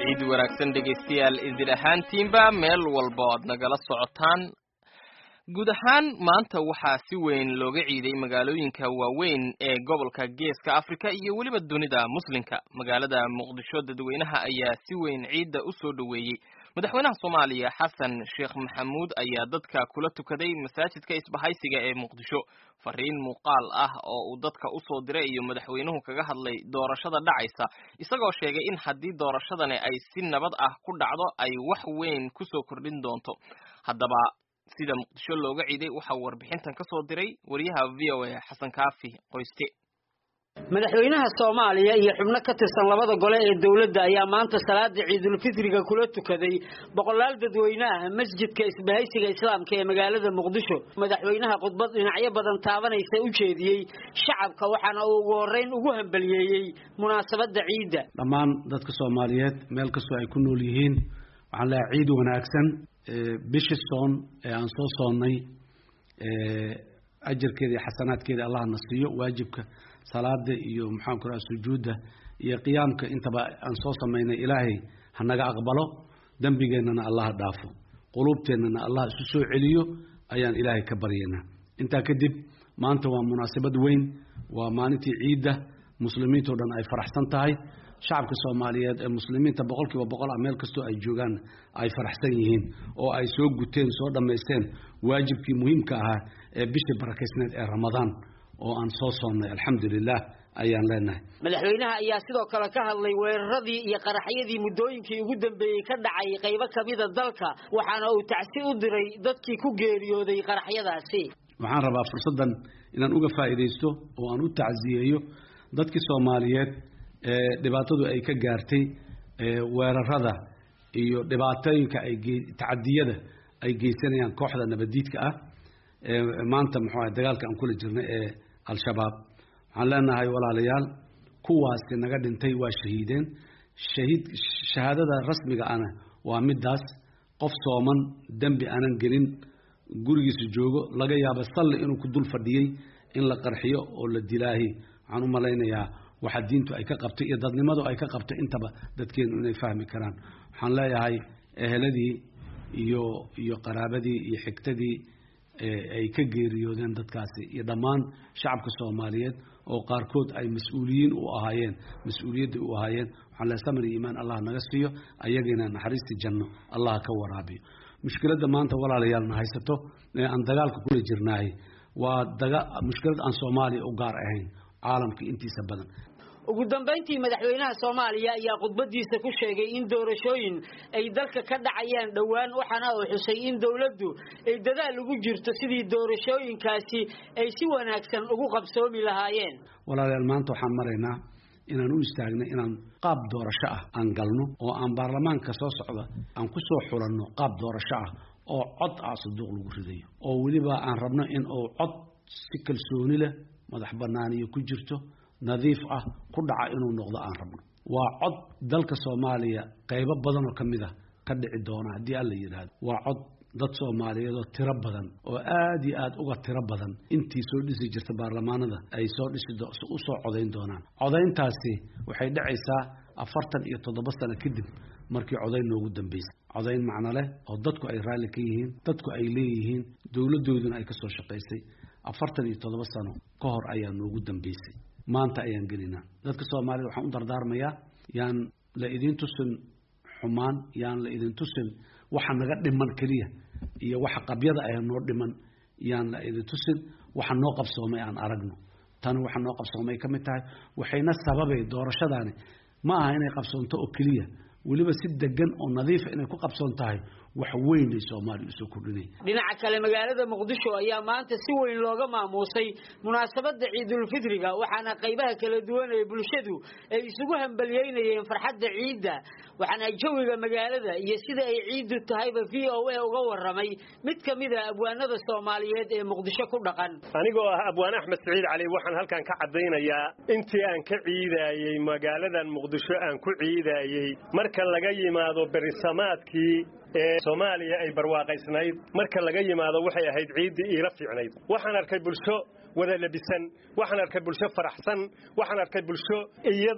ciid wanaagsan dhegaystayaal idin ahaantiinba meel walba o aad nagala socotaan guud ahaan maanta waxaa si weyn looga ciiday magaalooyinka waaweyn ee gobolka geeska afrika iyo weliba dunida muslimka magaalada muqdisho dadweynaha ayaa si weyn ciidda u soo dhoweeyey madaxweynaha soomaaliya xasan sheekh maxamuud ayaa dadka kula tukaday masaajidka isbahaysiga ee muqdisho fariin muuqaal ah oo uu dadka usoo diray iyo madaxweynuhu kaga hadlay doorashada dhacaysa isagoo sheegay in haddii doorashadani ay si nabad ah ku dhacdo ay wax weyn kusoo kordhin doonto haddaba sida muqdisho looga ciiday waxaa warbixintan ka soo diray wariyaha v o a xasan kaafi qoyste madaxweynaha soomaaliya iyo xubno ka tirsan labada gole ee dowladda ayaa maanta salaada ciidulfitriga kula tukaday boqolaal dadweyne ah masjidka isbahaysiga islaamka ee magaalada muqdisho madaxweynaha khudbad dhinacyo badan taabanaysa u jeediyey shacabka waxaana uu ugu horreyn ugu hambaliyeeyey munaasabadda ciidda dhammaan dadka soomaaliyeed meel kastoo ay ku nool yihiin waxaan leehay ciid wanaagsan bishii soon ee aan soo soonnay ajarkeeda iyo xasanaadkeeda allah na siiyo waajibka salaada iyo maxaanku raha sujuudda iyo qiyaamka intaba aan soo samaynay ilaahay hanaga aqbalo dembigeennana allah dhaafo quluubteennana allah isu soo celiyo ayaan ilaahay ka baryaynaa intaa kadib maanta waa munaasabad weyn waa maalintii ciidda muslimiintao dhan ay faraxsan tahay shacabka soomaaliyeed ee muslimiinta boqol kiiba boqol ah meel kastoo ay joogaan ay faraxsan yihiin oo ay soo guteen soo dhammaysteen waajibkii muhiimka ahaa ee bishii barakaysneed ee ramadaan oo aan soo soonnay alxamdulilah ayaan leenahay madaxweynaha ayaa sidoo kale ka hadlay weeraradii iyo qaraxyadii muddooyinkii ugu dambeeyey ka dhacay qaybo kamida dalka waxaana uu tacsi u diray dadkii ku geeriyooday qaraxyadaasi waxaan rabaa fursaddan inaan uga faa'iidaysto oo aan u tacsiyeeyo dadkii soomaaliyeed ee dhibaatadu ay ka gaartay weerarada iyo dhibaatooyinka ay tacadiyada ay geysanayaan kooxda nabadiidka ah maanta muxuu ahay dagaalka aan kula jirnay ee al-shabaab waxaan leenahay walaalayaal kuwaasi naga dhintay waa shahiideen shahiid shahaadada rasmiga ana waa midaas qof sooman dembi aanan gelin gurigiisa joogo laga yaabo salli inuu ku dul fadhiyey in la qarxiyo oo la dilaahi waxaan u malaynayaa waxa diintu ay ka qabtay iyo dadnimadu ay ka qabtay intaba dadkeenu inay fahmi karaan waxaan leeyahay eheladii iyo iyo qaraabadii iyo xigtadii ay ka geeriyoodeen dadkaasi iyo dhammaan shacabka soomaaliyeed oo qaarkood ay mas-uuliyiin u ahaayeen mas-uuliyadda u ahaayeen waxaan leeyahay samir iyo iimaan allah naga siiyo ayagina naxariistii janno allah ka waraabiyo mushkiladda maanta walaalayaalna haysato ee aan dagaalka kula jirnaay waa daga mushkilad aan soomaaliya u gaar ahayn caalamka intiisa badan ugu dambayntii madaxweynaha soomaaliya ayaa khudbadiisa ku sheegay in doorashooyin ay dalka ka dhacayaan dhowaan waxaana uu xusay in dowladdu ay dadaal ugu jirto sidii doorashooyinkaasi ay si wanaagsan ugu qabsoomi lahaayeen walaalayaal maanta waxaan maraynaa inaan u istaagnay inaan qaab doorasho ah aan galno oo aan baarlamaanka soo socda aan ku soo xulanno qaab doorasho ah oo cod ah saduuq lagu ridayo oo weliba aan rabno in uu cod si kalsooni leh madax banaaniyo ku jirto nadiif ah ku dhaca inuu noqdo aan rabno waa cod dalka soomaaliya qaybo badan oo ka mid ah ka dhici doona haddii alla yidhaahdo waa cod dad soomaaliyeed oo tiro badan oo aada iyo aada uga tiro badan intii soo dhisi jirta baarlamaanada ay soo dhisi u soo codayn doonaan codayntaasi waxay dhacaysaa afartan iyo toddoba sano kadib markii codayn noogu dambeysay codayn macno leh oo dadku ay raalli ka yihiin dadku ay leeyihiin dowladdooduna ay ka soo shaqaysay afartan iyo toddoba sano ka hor ayaa noogu dambeysay maanta ayaan gelinaa dadka soomaalida waxaan u dardaarmayaa yaan la idin tusin xumaan yaan la idin tusin waxa naga dhiman keliya iyo waxa qabyada ah noo dhiman yaan la idin tusin waxa noo qabsoomay aan aragno tani waxa noo qabsoomay ka mid tahay waxayna sababay doorashadaani ma aha inay qabsoonto oo keliya weliba si degan oo nadiifa inay ku qabsoon tahay wax weyn ay soomaaliya usoo kordhinay dhinaca kale magaalada muqdisho ayaa maanta si weyn looga maamuusay munaasabadda ciidulfitriga waxaana qaybaha kala duwan ee bulshadu ay isugu hambaliyeynayeen farxadda ciidda waxaana jawiga magaalada iyo sida ay ciiddu tahayba v o a uga waramay mid ka mid a abwaanada soomaaliyeed ee muqdisho ku dhaqan anigoo ah abwaan axmed saciid cali waxaan halkan ka caddaynayaa intii aan ka ciidaayey magaaladan muqdisho aan ku ciidaayey marka laga yimaado berisamaadkii ee soomaaliya ay barwaaqaysnayd marka laga yimaado waxay ahayd ciiddii iila fiicnayd waxaan arkay bulsho wada labisan waxaan arkay bulsho faraxsan waxaan arkay bulsho iyada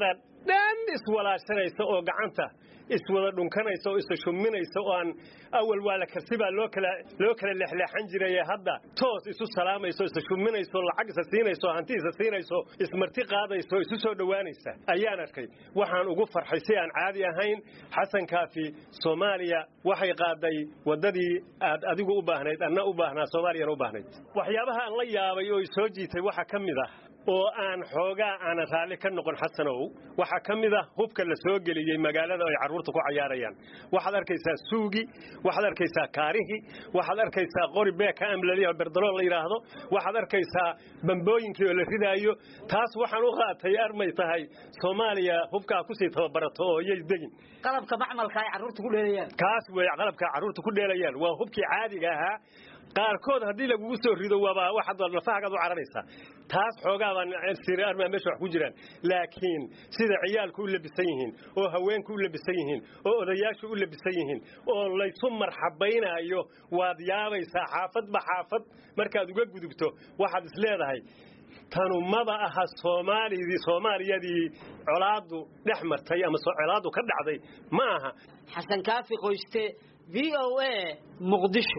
dhan iswalaashanaysa oo gacanta iswada dhunkanaysa oo isa shuminaysa oo aan awal waa la karsibaa loo kala loo kala leexleexan jiray hadda toos isu salaamayso isa shuminayso lacag isa siinayso hanti isa siinayso ismarti qaadayso isu soo dhowaanaysa ayaan arkay waxaan ugu farxay si aan caadi ahayn xasan kaafi soomaaliya waxay qaaday waddadii aad adigu u baahnayd anna u baahnaa soomaaliyana u baahnayd waxyaabaha aan la yaabay oo soo jiitay waxaa ka mid ah oo aan xoogaa aanan raalli ka noqon xasanow waxaa ka mid ah hubka la soo geliyey magaalada ay carruurta ku cayaarayaan waxaad arkaysaa suugi waxaad arkaysaa kaarihi waxaad arkaysaa qori beeka amlaliya berdalool la yidhaahdo waxaad arkaysaa bambooyinkii oo la ridaayo taas waxaan u qaatay armay tahay soomaaliya hubkaa kusii tababarato oo iyay degin qalabka macmalka ay carruurta ku dheelayaan kaas wey qalabka carruurta ku dheelayaan waa hubkii caadiga ahaa qaarkood haddii lagugu soo rido waaba waxaad lafahagaad u cararaysaa taas xoogaa baan siri armaa meesha wax ku jiraan laakiin sida ciyaalku u labisan yihiin oo haweenku u labisan yihiin oo odayaashu u labisan yihiin oo laysu marxabaynaayo waad yaabaysaa xaafadba xaafad markaad uga gudubto waxaad is leedahay tanu maba aha soomaalidii soomaaliyadii colaadu dhex martay ama colaadu ka dhacday ma aha xasan kaafi qoyste v o a muqdisho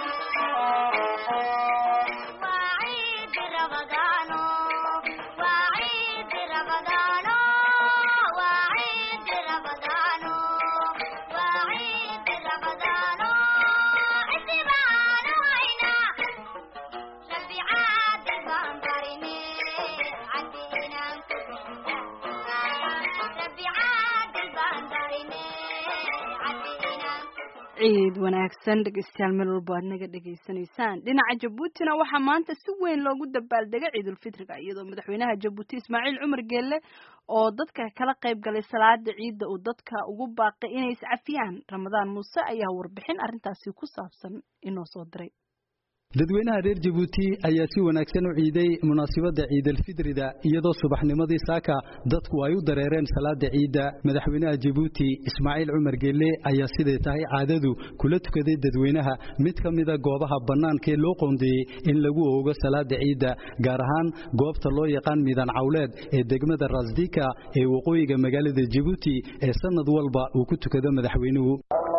ciid wanaagsan dhegeystayaal meel walba aad naga dhegaysanaysaan dhinaca jabuutina waxaa maanta si weyn loogu dabaaldegay ciidulfitriga iyadoo madaxweynaha jabuuti ismaaciil cumar geelle oo dadka kala qayb galay salaada ciidda uu dadka ugu baaqay inay iscafiyaan ramadaan muuse ayaa warbixin arrintaasi ku saabsan inoo soo diray dadweynaha reer jabuuti ayaa si wanaagsan u ciiday munaasibadda ciidalfidrida iyadoo subaxnimadii saaka dadku ay u dareereen salaada ciidda madaxweynaha jabuuti ismaaciil cumar geelle ayaa siday tahay caadadu kula tukaday dadweynaha mid ka mida goobaha bannaankaee loo qoondeeyey in lagu oogo salaada ciidda gaar ahaan goobta loo yaqaan midan cawleed ee degmada rasdika ee waqooyiga magaalada jabuuti ee sannad walba uu ku tukado madaxweynuhu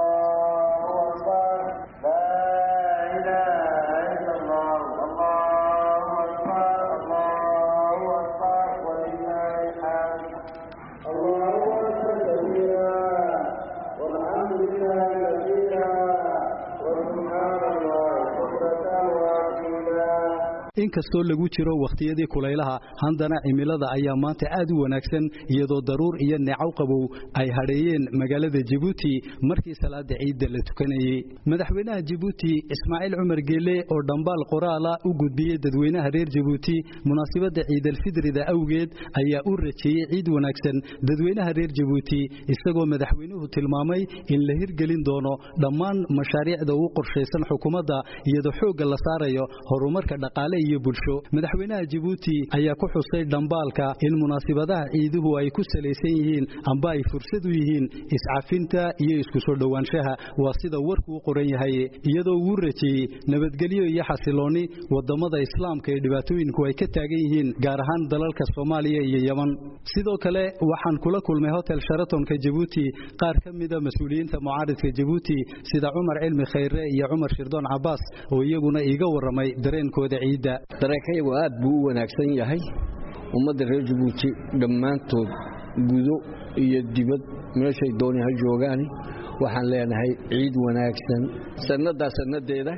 inkastoo lagu jiro wakhtiyadii kulaylaha haddana cimilada ayaa maanta aad u wanaagsan iyadoo daruur iyo neecow qabow ay hadheeyeen magaalada jabuuti markii salaada ciidda la tukanayey madaxweynaha jabuuti ismaaciil cumar geelle oo dhambaal qoraala u gudbiyey dadweynaha reer jabuuti munaasibadda ciidalfidrida awgeed ayaa u rajeeyey ciid wanaagsan dadweynaha reer jabuuti isagoo madaxweynuhu tilmaamay in la hirgelin doono dhammaan mashaariicda ugu qorshaysan xukuumadda iyadoo xoogga la saarayo horumarka dhaqaale iyo bulsho madaxweynaha jabuuti ayaa ku xusay dhambaalka in munaasibadaha ciiduhu ay ku salaysan yihiin amba ay fursad u yihiin iscafinta iyo isku soo dhowaanshaha waa sida warku u qoran yahay iyadoo uu rajeeyey nabadgelyo iyo xasiloonni wadamada islaamka ee dhibaatooyinku ay ka taagan yihiin gaar ahaan dalalka soomaaliya iyo yeman sidoo kale waxaan kula kulmay hotel sharatonka jabuuti qaar ka mida mas-uuliyiinta mucaaridka jabuuti sida cumar cilmi khayre iyo cumar shirdoon cabaas oo iyaguna iiga warramay dareenkooda ciidda dareenkayagu aad buu u wanaagsan yahay ummadda reer jabuuti dhammaantood gudo iyo dibad meeshay dooni ha joogaani waxaan leenahay ciid wanaagsan sannadaa sannadeeda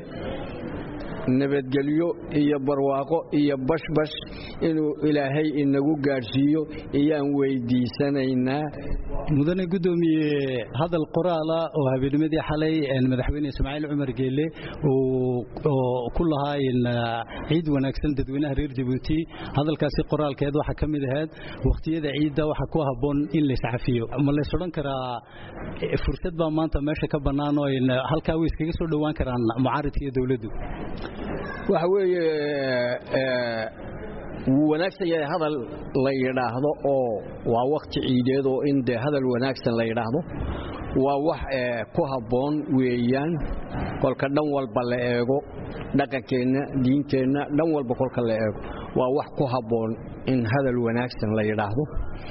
nabadgelyo iyo barwaaqo iyo bashbash inuu ilaahay inagu gaadhsiiyo iyaan weydiisanaynaa mudane guddoomiye hadal qoraala oo habeennimadii xalay madaxweyne ismaaciil cumar geelle oo ku lahaa ciid wanaagsan dadweynaha reer jabuuti hadalkaasi qoraalkeed waxaa ka mid ahayd wakhtiyada ciidda waxaa ku habboon in la iscafiyo ma lays odhan karaa fursad baa maanta meesha ka bannaan oo halkaa way iskaga soo dhowaan karaan mucaaridka iyo dowladdu waxa weeye wuu wanaagsan yahay hadal la yidhaahdo oo waa wakhti ciideed oo in dee hadal wanaagsan la yidhaahdo waa wax ku habboon weeyaan kolka dhan walba la eego dhaqankeenna diinteenna dhan walba kolka la eego waa wax ku habboon in hadal wanaagsan la yidhaahdo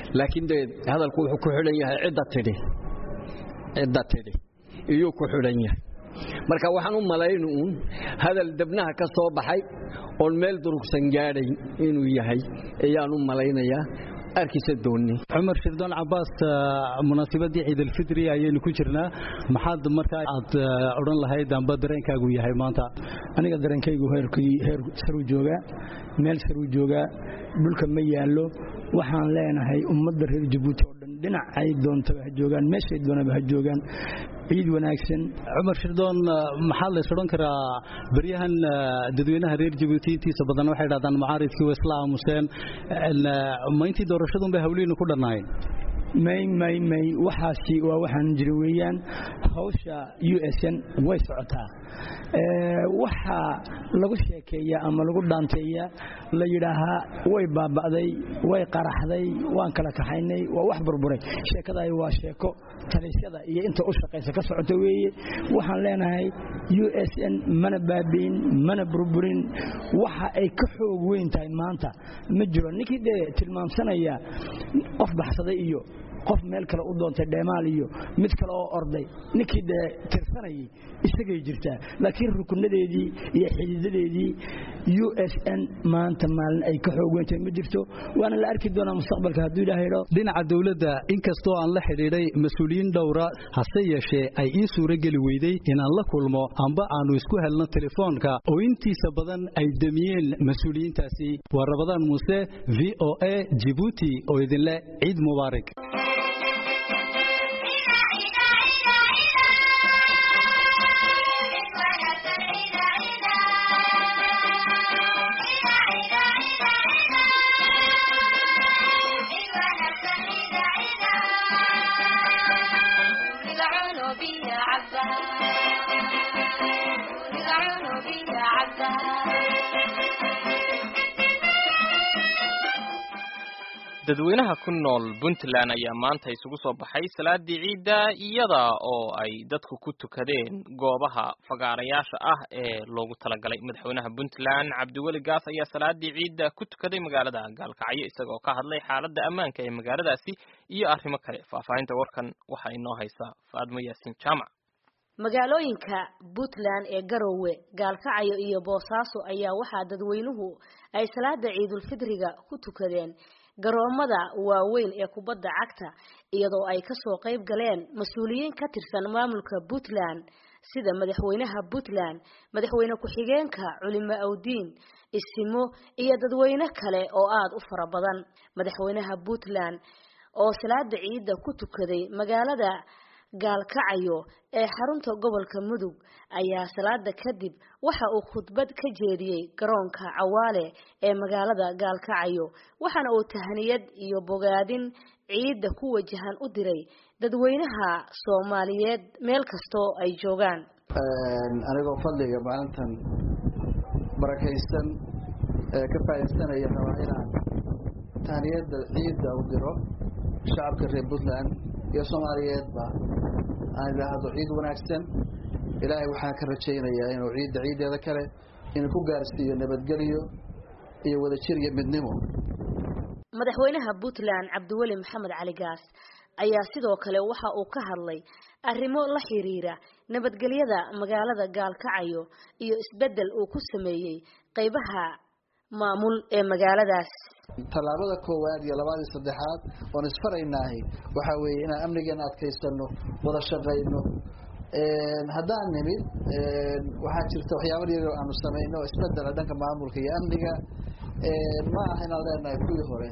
laakiin dee hadalku wuxuu ku xidhan yahay cidda tidhi cidda tidhi iyuu ku xidhan yahay marka waxaan u malaynu uun hadal debnaha ka soo baxay oon meel durugsan gaadhayn inuu yahay ayaan u malaynayaa arkiisa doonni cumar shirdoon cabaas munaasabadii ciidalfitri ayaynu ku jirnaa maxaad markaa aad odhan lahayd amba dareenkaagu yahay maanta aniga dareenkaygu heer saruu joogaa meel saruu joogaa dhulka ma yaallo waxaan leenahay ummadda reer jabuuti oo dhan dhinacay doontaba ha joogaan meeshay doonaba ha joogaan ciid wanaagsan cumar shirdoon maxaa lays odhan karaa beryahan dadweynaha reer jabuuti intiisa badan waxay dhahdaan mucaaridkii waa isla aamuseen ma intii doorashadun bay hawlihiinu ku dhannaayeen may may may waxaasi waa waxaan jira weeyaan hawsha u s n way socotaa waxaa lagu sheekeeyaa ama lagu dhaanteeyaa la yidhaahaa way baaba'day way qaraxday waan kala kaxaynay waa wax burburay sheekadaay waa sheeko talisyada iyo inta u shaqaysa ka socota weeye waxaan leenahay u s n mana baabi'in mana burburin waxa ay ka xoog weyn tahay maanta ma jiro ninkii dee tilmaamsanaya qof baxsaday iyo qof meel kale u doontay dheemaal iyo mid kale oo orday ninkii dee tirsanayay isagay jirtaa laakiin rukunadeedii iyo xididadeedii u s n maanta maalin ay ka xoog weyntahay ma jirto waana la arki doonaa mustaqbalka hadduu ilaah idho dhinaca dowladda inkastoo aan la xidhiidhay mas-uuliyiin dhowra hase yeeshee ay ii suurogeli weyday inaan la kulmo amba aanu isku helno telefoonka oo intiisa badan ay demiyeen mas-uuliyiintaasi waa rabadaan muuse v o a jibuuti oo idinleh ciid mubaarak dadweynaha ku nool puntland ayaa maanta isugu soo baxay salaadii ciidda iyada oo ay dadku ku tukadeen goobaha fagaarayaasha ah ee loogu talagalay madaxweynaha puntland cabdiweli gaas ayaa salaadii ciidda ku tukaday magaalada gaalkacyo isagoo ka hadlay xaaladda ammaanka ee magaaladaasi iyo arrimo kale faahfaahinta warkan waxaa inoo haysa faadmo yaasin jaamac magaalooyinka puntland ee garowe gaalkacyo iyo boosaaso ayaa waxaa dadweynuhu ay salaada ciidulfidriga ku tukadeen garoomada waaweyn ee kubadda cagta iyadoo ay kasoo qayb galeen mas-uuliyiin ka tirsan maamulka puntland sida madaxweynaha puntland madaxweyne ku-xigeenka culimo awdiin isimo iyo dadweyne kale oo aada u fara badan madaxweynaha puntland oo salaada ciidda ku tukaday magaalada gaalkacyo ee xarunta gobolka mudug ayaa salaada kadib waxa uu khudbad ka jeediyey garoonka cawaale ee magaalada gaalkacyo waxaana uu tahniyad iyo bogaadin ciidda ku wajahan u diray dadweynaha soomaaliyeed meel kastoo ay joogaan anigoo fadliga maalintan barakaysan ee ka faa'iidsanaya rabaa inaan tahniyadda ciidda u diro shacabka reer puntland iyo soomaaliyeedba aan idhaahdo ciid wanaagsan ilaahay waxaan ka rajaynayaa inuu ciidda ciiddeeda kale inuu ku gaarsiiyo nabadgelyo iyo wadajir iyo midnimo madaxweynaha puntland cabdiweli maxamed cali gaas ayaa sidoo kale waxa uu ka hadlay arrimo la xiriira nabadgelyada magaalada gaalkacyo iyo isbeddel uu ku sameeyey qaybaha maamul ee magaaladaas tallaabada koowaad iyo labaad iyo saddexaad oon isfaraynaahi waxaa weeye inaan amnigeena adkaysano wada shaqayno haddaan nimid waxaa jirta waxyaaba yar aanu samayno isbedela dhanka maamulka iyo amniga ma aha inaan leenahay kuwii hore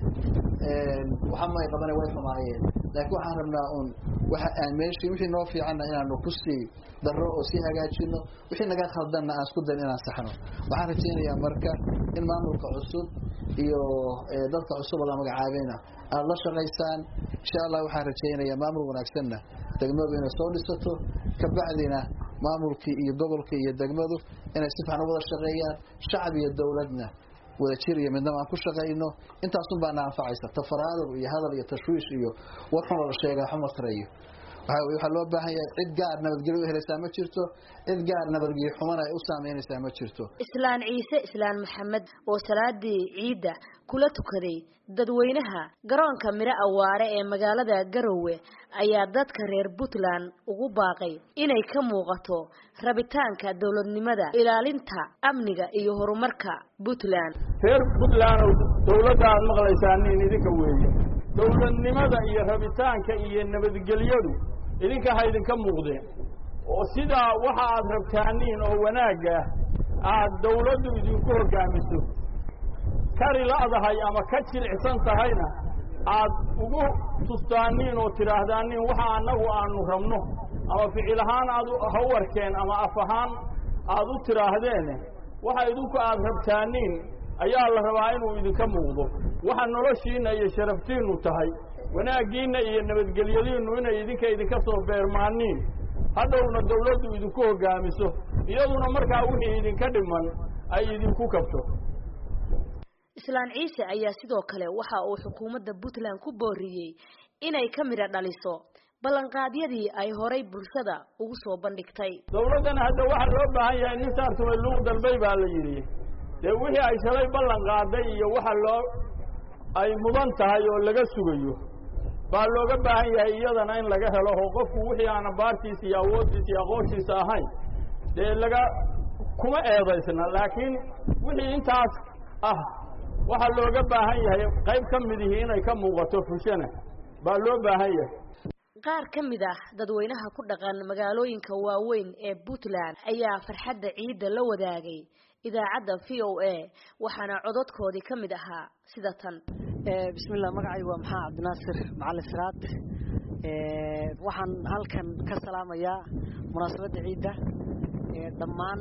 waxamay qabana way xumaayeen laakiin waxaan rabnaa un waxa aan meeshii wixii noo fiicanna inaanu kusii darro oo sii hagaajino wixii naga khaldanna aan isku dayn inaan saxno waxaan rajaynayaa marka in maamulka cusub iyo dadka cusub oo la magacaabayna aada la shaqaysaan insha allah waxaan rajaynayaa maamul wanaagsanna degmadu inay soo dhisato kabacdina maamulkii iyo gobolkii iyo degmadu inay si fiican u wada shaqeeyaan shacab iyo dowladna wadajir iyo midnaba aan ku shaqayno intaasun baana anfacaysa tafaraadur iyo hadal iyo tashwiish iyo war xun oo la sheegaa xuma tarayo waxaa weye waxaa loo baahan yahay cid gaar nabadgelyo u helaysaa ma jirto cid gaar nabadgelyo xumana ay u saameynaysaa ma jirto islaan ciise islaan maxamed oo salaadii ciidda kula tukaday dadweynaha garoonka miro awaare ee magaalada garowe ayaa dadka reer puntland ugu baaqay inay ka muuqato rabitaanka dowladnimada ilaalinta amniga iyo horumarka puntland reer puntland dowladda aad maqlaysaanin idinka weeye dowladnimada iyo rabitaanka iyo nabadgelyadu idinka ha idinka muuqdeen oo sidaa waxa aad rabtaaniin oo wanaagga aad dawladdu idinku hoggaamiso kari la'dahay ama ka jilicsan tahayna aad ugu tustaaniin oo tidhaahdaaniin waxa annagu aanu rabno ama ficil ahaan aad ha u arkeen ama af ahaan aad u tidhaahdeen waxa idinku aad rabtaaniin ayaa la rabaa inuu idinka muuqdo waxa noloshiinna iyo sharaftiinnu tahay wanaaggiinna iyo nabadgelyadiinnu inay idinka idinka soo beermaaniin hadhowna dawladdu idinku hoggaamiso iyaduna markaa wixii idinka dhiman ay idinku kabto islaan ciise ayaa sidoo kale waxa uu xukuumadda puntland ku booriyey inay ka midha dhaliso ballanqaadyadii ay horay bulshada ugu soo bandhigtay dawladdana hadda waxaa loo baahan yahay nin saartumay lugu dalbay baa la yidhi dee wixii ay shalay ballan qaaday iyo waxa loo ay mudan tahay oo laga sugayo baa looga baahan yahay iyadana in laga helo oo qofku wixii aan abaartiisa iyo awooddiisa iyo aqoonshiisa ahayn dee laga kuma eedaysna laakiin wixii intaas ah waxaa looga baahan yahay qayb ka midihii inay ka muuqato fushana baa loo baahan yahay qaar ka mid ah dadweynaha ku dhaqan magaalooyinka waaweyn ee puntland ayaa farxadda ciidda la wadaagay idaacadda v o a waxaana cododkoodii ka mid ahaa sida tan bismillah magacaygu waa maxaa cabdinaasir macalin siraad waxaan halkan ka salaamayaa munaasabadda ciidda dhammaan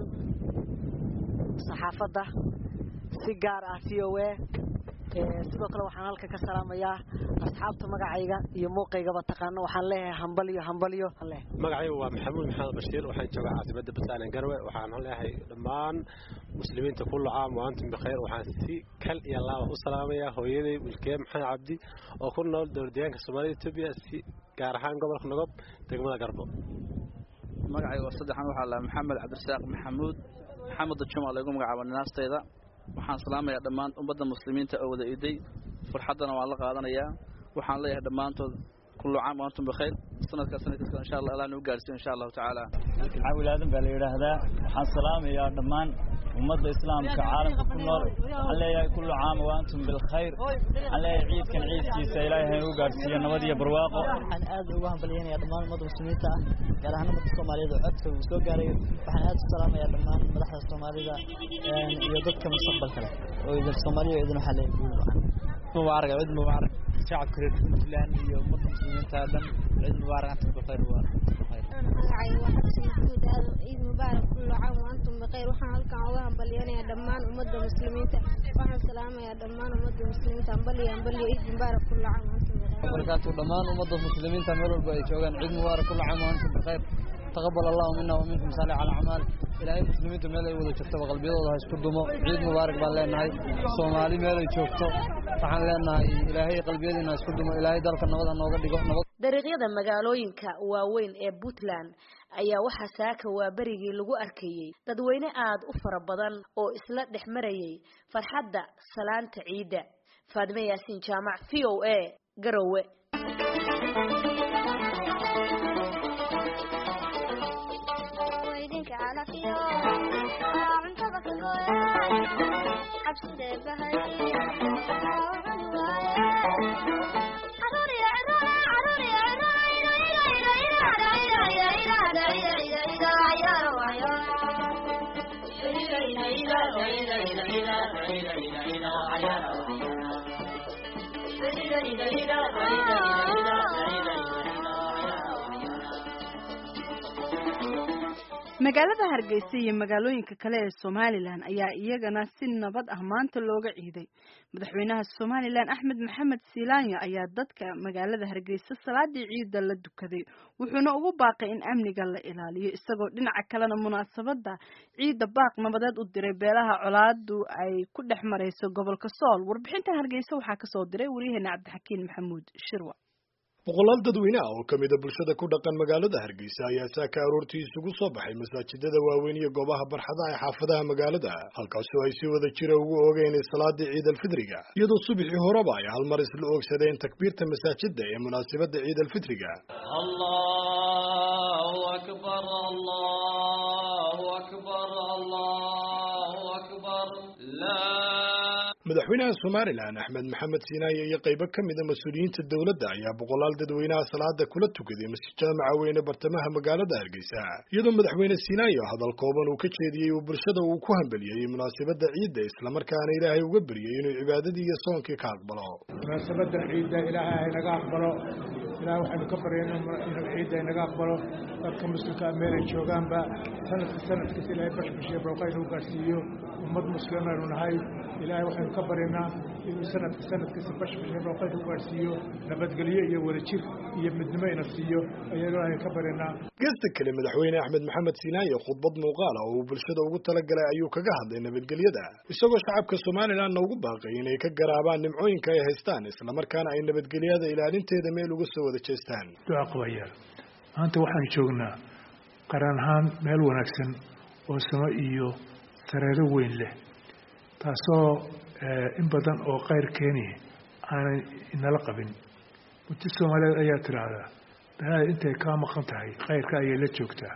saxaafadda si gaar ah v o a sidoo kale waxaan halkan ka salaamayaa asxaabta magacayga iyo muuqaygaba taqaano waxaan leeyahay hambalyo hambalyo magacaygu waa maxamuud maxamed bashiir waxaan joogaa caasimada puntland garwe waxaan leeyahay dhammaan muslimiinta kullu caam wa antum bikhayr waxaan si kal iyo laaba u salaamayaa hooyaday wilkee maxamed cabdi oo ku nool dowladdeegaanka soomaalida etoobiya si gaar ahaan gobolka nogob degmada garbo magacayga waa saddexan waxaa lahaa maxamed cabdirasaaq maxamuud maxamed juma lagu magacaabo ninaastayda waxaan salaamayaa dhammaan ummadda muslimiinta oo wada iday farxaddana waan la qaadanayaa waxaan leeyahay dhammaantood kullu caam wa antum bikhayr sanadkaa sanadkiisa insha allah allah nagu gaarsiyo insha allahu tacaala cawil aadan baa la yidhaahdaa waxaan salaamayaa dhammaan ummadda islaamka caalamka ku nool waxaan leeyahay kullu caam wa antum bilkhayr waxaan leeyahay ciidkan ciidkiisa ilaahay ha nagu gaarsiiyo nabad iyo barwaaqo waxaan aad ugu hambalyaynayaa dhammaan ummadda muslimiinta ah gaar ahaan ummadda soomaaliyeed oo codka uu soo gaaray waxaan aad u salaamayaa dhammaan madaxda soomaalida iyo dadka mustaqbalka leh oo idin soomaaliya idin waxaa leeyahay guul wacan mubaarak ciid mubaarak shacabka reer puntland iyo ummadda muslimiinta dhan ciid mubaarak antum bikhayr wa magacayga waa xasan maxamuud aadan ciid mubaarak kullu caam wa antum bikhayr waxaan halkan uga hambalyanayaa dhammaan ummadda muslimiinta waxaan salaamayaa dhammaan ummadda muslimiinta hambalyo hambalyo ciid mubaarak kullu caam wa antum bikhayr barakaatu dhammaan ummadda muslimiinta meel walba ay joogaan ciid mubaarak kullu caam wa antum bikhayr taqabbal allahu minna wa minkum saalix alacmaal ilaahay muslimiinta meel ay wada joogtaba qalbiyadooda ha isku dumo ciid mubaarak baan leenahay soomaali meel ay joogto waxaan leenahay ilaahay qalbiyadiina ha isku dumo ilaahay dalka nabad ha nooga dhigo nabad dariiqyada magaalooyinka waaweyn ee puntland ayaa waxaa saaka waa berigii lagu arkayey dadweyne aad u fara badan oo isla dhex marayay farxadda salaanta ciidda faadime yaasiin jaamac v o a garowe magaalada hargeysa iyo magaalooyinka kale ee somalilan ayaa iyagana si nabad ah maanta looga ciiday madaxweynaha somalilan axmed maxamed silaanya ayaa dadka magaalada hargeysa salaadii ciida la dukaday wuxuuna ugu baaqay in amniga la ilaaliyo isagoo dhinaca kalena munaasabada ciida baaq nabadeed u diray beelaha colaadu ay ku dhex marayso gobolka sool warbixinta hargeysa waxaa kasoo diray waryaheena cabdixakiin maxamuud shirwa boqolaal dadweyne ah oo ka mida bulshada ku dhaqan magaalada hargeysa ayaa saaka aroortii isugu soo baxay masaajidada waaweyn iyo goobaha barxadaha ee xaafadaha magaalada halkaasoo ay si wada jira ugu oogeen salaadii ciid alfitriga iyadoo subaxii horeba ay hal mar isla oogsadeen takbiirta masaajida ee munaasabada ciid alfitriga madaxweynaha somalilan axmed maxamed siinaaye iyo qaybo ka mida mas-uuliyiinta dowladda ayaa boqolaal dadweynaha salaada kula tukaday masjid jaamaca weyne bartamaha magaalada hargeysa iyadoo madaxweyne siinaayo hadal kooban uu ka jeediyey uu bulshada uu ku hambeliyey munaasabada ciidda islamarkaana ilaahay uga beryay inuu cibaadadii iyo soonkii ka aqbalo munaasabadan ciidda ilaahay haynaga aqbalo ilaah waxaynu ka baryayna inuu ciidda inaga aqbalo dadka muslimka meelay joogaanba sanadka sanadkiisa ilaahay bashbashiyo booqa inuu gaarsiiyo ummad muslimaynu nahay ilaahay waxaynu ka baryaynaa inuu sanadka sanadkiisa bashbashiyo booqa inuu gaarsiiyo nabadgelyo iyo wadajir iyo midnimo ina siiyo ayaynu ilaahay ka baryaynaa geesta kale madaxweyne axmed maxamed siinaaye khudbad muuqaala oo uu bulshada ugu talagalay ayuu kaga hadlay nabadgelyada isagoo shacabka somalilanna ugu baaqay inay ka garaabaan nimcooyinka ay haystaan islamarkaana ay nabadgelyada ilaalinteeda meel uga soo wada jeestaan duca qabayaal maanta waxaanu joognaa qaran ahaan meel wanaagsan oo samo iyo sareero weyn leh taasoo in badan oo kayr keeni aanay inala qabin muddo soomaaliyeed ayaa tidhaahdaa danaada intay kaa maqan tahay khayrka ayay la joogtaa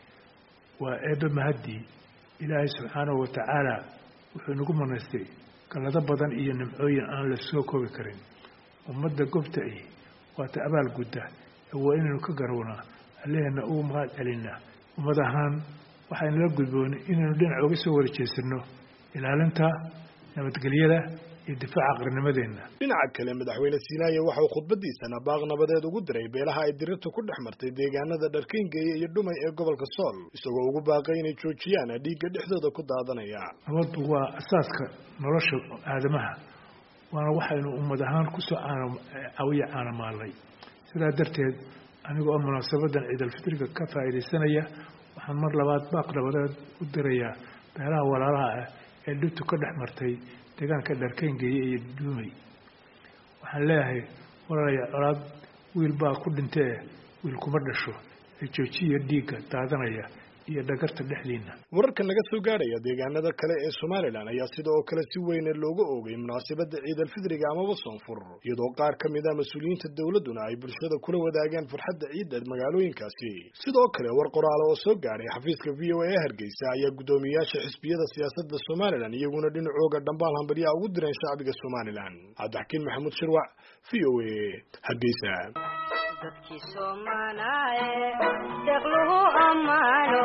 waa eebbe mahaddii ilaahay subxaanahu wa tacaala wuxuu nagu manaystay gallado badan iyo nimcooyin aan la soo koobi karin ummadda gobta ahi waata abaal gudda ee waa inaynu ka garownaa alleheenna ugu mahad celinaa ummad ahaan waxaynala gudboonay inaynu dhinac uga soo wada jeesano ilaalinta nabadgelyada iyo difaaca qarnimadeenna dhinaca kale madaxweyne siinaaye waxa uu khudbadiisana baaq nabadeed ugu diray beelaha ay dirirtu ku dhex martay deegaanada dharkayngeeye iyo dhumay ee gobolka sool isagoo ugu baaqay inay joojiyaan dhiigga dhexdooda ku daadanaya nabaddu waa asaaska nolosha aadamaha waana waxaynu ummad ahaan kusoo cawiya caanamaalnay sidaa darteed aniga oo munaasabadan ciidalfitriga ka faa'iidaysanaya waxaan mar labaad baaq nabadeed u dirayaa beelaha walaalaha ah ee dhibtu ka dhex martay deegaanka dharkayngeeye iyo duumay waxaan leeyahay walaalaya colaad wiil baa ku dhintee wiil kuma dhasho ee joojiya dhiigga daadanaya iyo dhagarta dhexdiina wararka naga soo gaadhaya deegaanada kale ee somalilan ayaa sida oo kale si weyne looga oogay munaasabada ciid alfidriga amaba soonfur iyadoo qaar ka mid a mas-uuliyiinta dowladduna ay bulshada kula wadaageen farxadda ciidda magaalooyinkaasi sidoo kale war qoraale oo soo gaadhay xafiiska v o a ee hargeysa ayaa guddoomiyayaasha xisbiyada siyaasadda somalilan iyaguna dhinacooga dhambaal hambalyaa ugu direen shacbiga somalilan cabdixakiin maxamuud shirwac v o a hargeysa dadkii soomanaye deeqluhu ammaano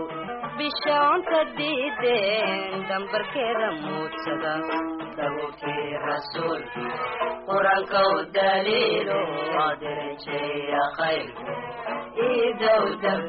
bishaonta diideen dambarkeeda muudsada dabuurkii rasuulki qur-aanka u daliilo aderejeya khayr iidow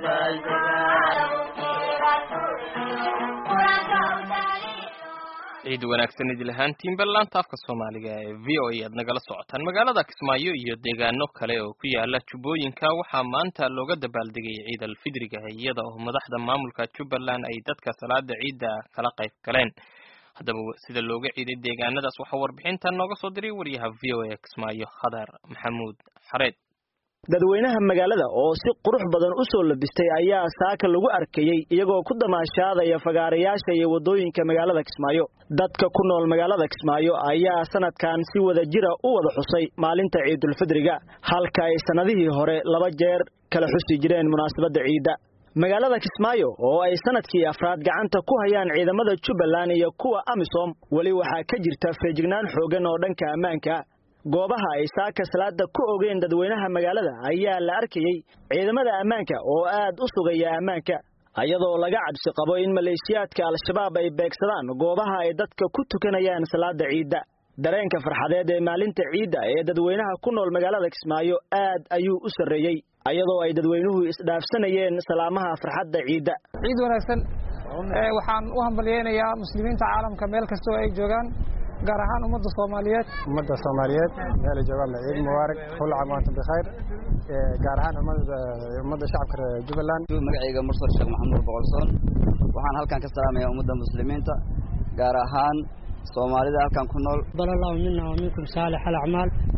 ciid wanaagsan idil ahaantiin ballaanta afka soomaaliga ee v o a aad nagala socotaan magaalada kismaayo iyo deegaano kale oo ku yaala jubbooyinka waxaa maanta looga dabaaldegay ciid alfidriga iyada oo madaxda maamulka jubbaland ay dadka salaada ciidda kala qayb galeen haddaba sida looga ciiday deegaanadaas waxaa warbixintan nooga soo diray wariyaha v o a kismaayo khadar maxamuud xareed dadweynaha magaalada oo si qurux badan u soo labistay ayaa saaka lagu arkayey iyagoo ku damaashaadaya fagaarayaasha iyo waddooyinka magaalada kismaayo dadka ku nool magaalada kismaayo ayaa sanadkan si wada jira u wada xusay maalinta ciidulfidriga halka ay sannadihii hore laba jeer kala xusi jireen munaasabadda ciidda magaalada kismaayo oo ay sanadkii afraad gacanta ku hayaan ciidamada jubbaland iyo kuwa amisom weli waxaa ka jirta feejignaan xoogan oo dhanka ammaanka goobaha ay saaka salaada ku ogeen dadweynaha magaalada ayaa la arkayey ciidamada ammaanka oo aad u sugaya ammaanka iyadoo laga cabsi qabo in maleeshiyaadka al-shabaab ay beegsadaan goobaha ay dadka ku tukanayaan salaada ciidda dareenka farxadeed ee maalinta ciidda ee dadweynaha ku nool magaalada kismaayo aad ayuu u sarreeyey iyadoo ay dadweynuhu isdhaafsanayeen salaamaha farxadda ciidda ciid wanaagsan waxaan u hambalyeynayaa muslimiinta caalamka meel kastoo ay joogaan gaar ahaan ummadda soomaaliyeed ummadda soomaaliyeed meelay joogaanba ciid mubaarak kulla caam waantum bikhayr gaar ahaan ummadda shacabka reer jubbaland magacayga mursal sheekh maxamuud boqolsoon waxaan halkan ka salaamayaa ummadda muslimiinta gaar ahaan soomaalida halkan ku nool bal allahu mina wa minkum saalix alacmaal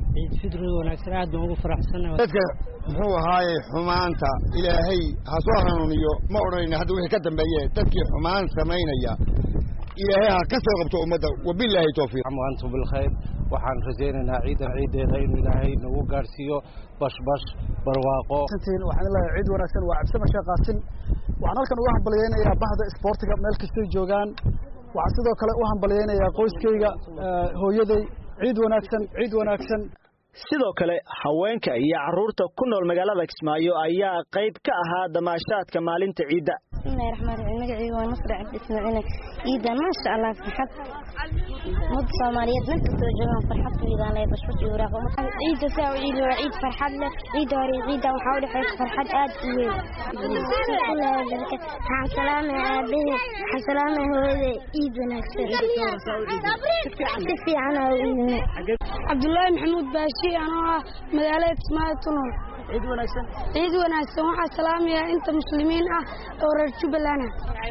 ciid fidriga wanaagsan aad baan ugu faraxsanahay dadka muxuu ahaaye xumaanta ilaahay ha soo hanuuniyo ma odhanayna hadda wixii ka dambeeye dadkii xumaan samaynaya ilaahay ha ka soo qabto ummadda wabilaahi towfiiq antum bilkhayr waxaan rajaynaynaa ciidan ciideeda inuu ilaahay nagu gaarsiiyo bashbash barwaaqo waxaan leeyahay ciid wanaagsan waa cabsama sheekh qaasin waxaan halkan uga hambalyaynayaa bahda isboortiga meel kastay joogaan waxaan sidoo kale u hambalyaynayaa qoyskayga hooyaday ciid wanaagsan ciid wanaagsan sidoo kale haweenka iyo carruurta ku nool magaalada kismaayo ayaa qayb ka ahaa damaashaadka maalinta ciidda bismillahi raxmaan raxiim magacayga waa nasri cabdi ismaaciil ciidan maasha allah farxad ummadda soomaaliyeed meel kastoo joogaan farxad ku iidaan leh bashbash iyo waraaqo ciidda saa u ciidi waa ciid farxad leh ciidda hore iyo ciidda waxaa u dhexaysa farxad aad u weyn waxaan salaamaya aabahey waxaan salaamaya hooyaday ciid wanaagsan si fiican aa u iidinay cabdullaahi maxamuud baashi anoo ah magaalada kismaayo ku nool ciid wanaagsan ciid wanaagsan waxaa salaamaya inta muslimiin ah oo reer jubbaland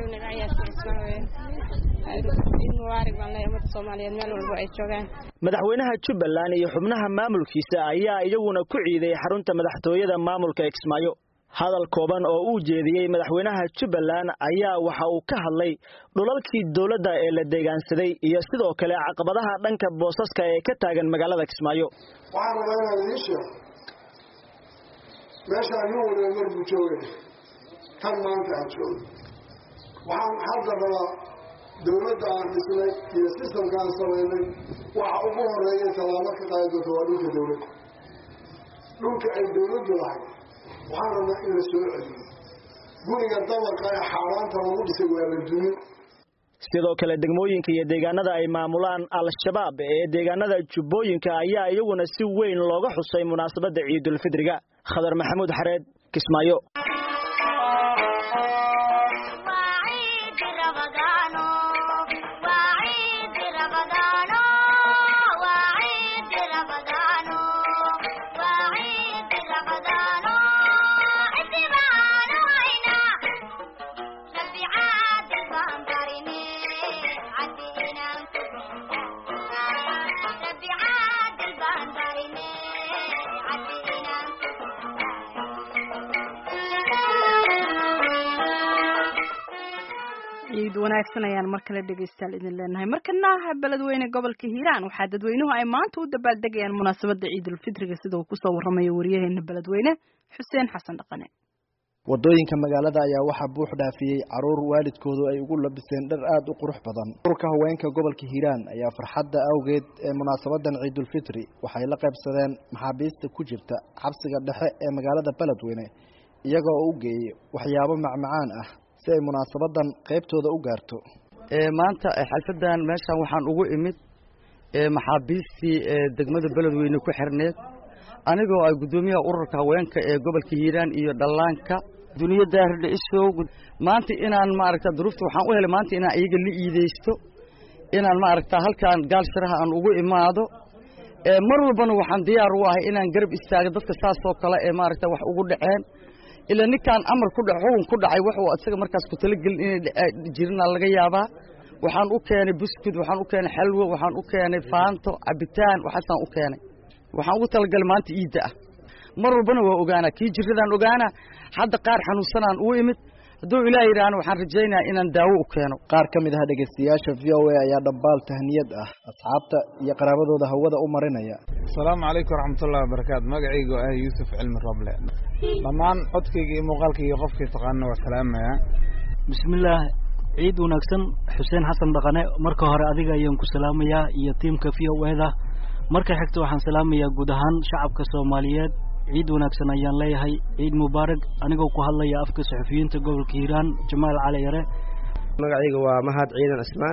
madaxweynaha jubbaland iyo xubnaha maamulkiisa ayaa iyaguna ku ciiday xarunta madaxtooyada maamulka ee kismaayo hadal kooban oo uu jeediyey madaxweynaha jubbaland ayaa waxa uu ka hadlay dhulalkii dowladda ee la deegaansaday iyo sidoo kale caqabadaha dhanka boosaska ee ka taagan magaalada kismaayo waxaan rabaa inaan idiin sheego meeshaan nin waliba mar buu joogay tan maanta aan joogo waxaan hadda rabaa dowladda aan dhisnay iyo sistamka aan samaynay waxa ugu horeeya tallaabo ka qaadi doonta waa dhulka dowladda dhulka ay dowladdu lahayd waxaan rabnaa in la soo celiyo guriga dabarka ee xaaraanta lagu dhisay waa la dumin sidoo kale degmooyinka iyo deegaanada ay maamulaan al-shabaab ee deegaanada jubbooyinka ayaa iyaguna si weyn looga xusay munaasabadda ciidulfidriga khadar maxamuud xareed kismaayo ciid wanaagsan ayaan mar kale dhegaystayaal idin leenahay markana beledweyne gobolka hiiraan waxaa dadweynuhu ay maanta u dabaaldegayaan munaasabadda ciidulfitriga sida uu kusoo waramayo wariyaheena beledweyne xuseen xasan dhaqane wadooyinka magaalada ayaa waxaa buux dhaafiyey caruur waalidkoodu ay ugu labiseen dhar aada u qurux badan ururka haweenka gobolka hiiraan ayaa farxadda awgeed ee munaasabadan ciidulfitri waxay la qaybsadeen maxaabiista ku jirta xabsiga dhexe ee magaalada beledweyne iyaga oo u geeyey waxyaabo macmacaan ah si ay munaasabadan qaybtooda u gaarto maanta xalfadan meeshan waxaan ugu imid maxaabiistii degmada beledweyne ku xirneed anigoo ay guddoomiyaha ururka haweenka ee gobolka hiiraan iyo dhallaanka duniya daaridha isow maanta inaan maaragta duruufta waxaan u helay maanta inaan iyaga la iideysto inaan maaragta halkaan gaalshiraha aan ugu imaado mar walbana waxaan diyaar u ahay inaan garab istaago dadka saasoo kale ee maaragta wax ugu dhaceen ilaa ninkaan amar ku dhac xukun ku dhacay wuxuu isaga markaas ku talagelin inay jirina laga yaabaa waxaan u keenay buskud waxaan u keenay xalwo waxaan u keenay faanto cabitaan waxaasaan u keenay waxaan ugu talagalay maanta iidda ah mar walbana waa ogaanaa kii jiradaan ogaanaa hadda qaar xanuunsanaan uu imid hadduu ilaah yidhaahna waxaan rajaynayaa inaan daawo u keeno qaar ka mid ah dhegaystayaasha v o a ayaa dhambaal tahniyad ah asxaabta iyo qaraabadooda hawada u marinaya asalaamu calaykum waraxmatullahi wabarakaatu magacaygu ah yuusuf cilmi roble dhammaan codkayga iyo muuqaalkayga iyo qofkii taqaana waa salaamaya bismillaah ciid wanaagsan xuseen xasan dhaqane marka hore adiga ayaan ku salaamayaa iyo tiimka v o eda marka xigta waxaan salaamayaa guud ahaan shacabka soomaaliyeed ciid wanaagsan ayaan leeyahay ciid mubaarak anigoo ku hadlaya afka saxufiyiinta gobolka hiiraan jamaal cali yare magacayga waa mahad ciidan cismaan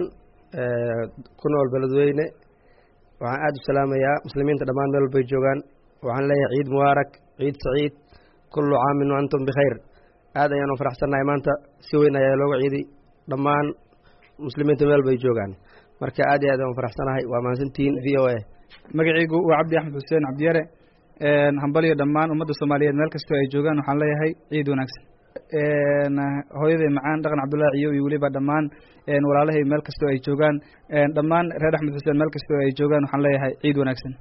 ku nool beledweyne waxaan aada u salaamayaa muslimiinta dhammaan meel walbay joogaan waxaan leeyahay ciid mubaarak ciid saciid kullu caamin wa antum bikhayr aad ayaan u faraxsannahay maanta si weyn ayaa looga ciiday dhammaan muslimiinta meel bay joogaan marka aad iyo aad aan u faraxsanahay waa mahadsantihiin v o a magacaygu waa cabdi axmed xuseen cabdiyare hambaliyo dhammaan ummadda soomaaliyeed meel kastoo ay joogaan waxaan leeyahay ciid wanaagsan hooyaday macaan dhaqan cabdullaahi ciyo iyo weliba dhammaan walaalahay meel kastoo ay joogaan dhammaan reer axmed xuseen meel kastoo ay joogaan waxaan leeyahay ciid wanaagsan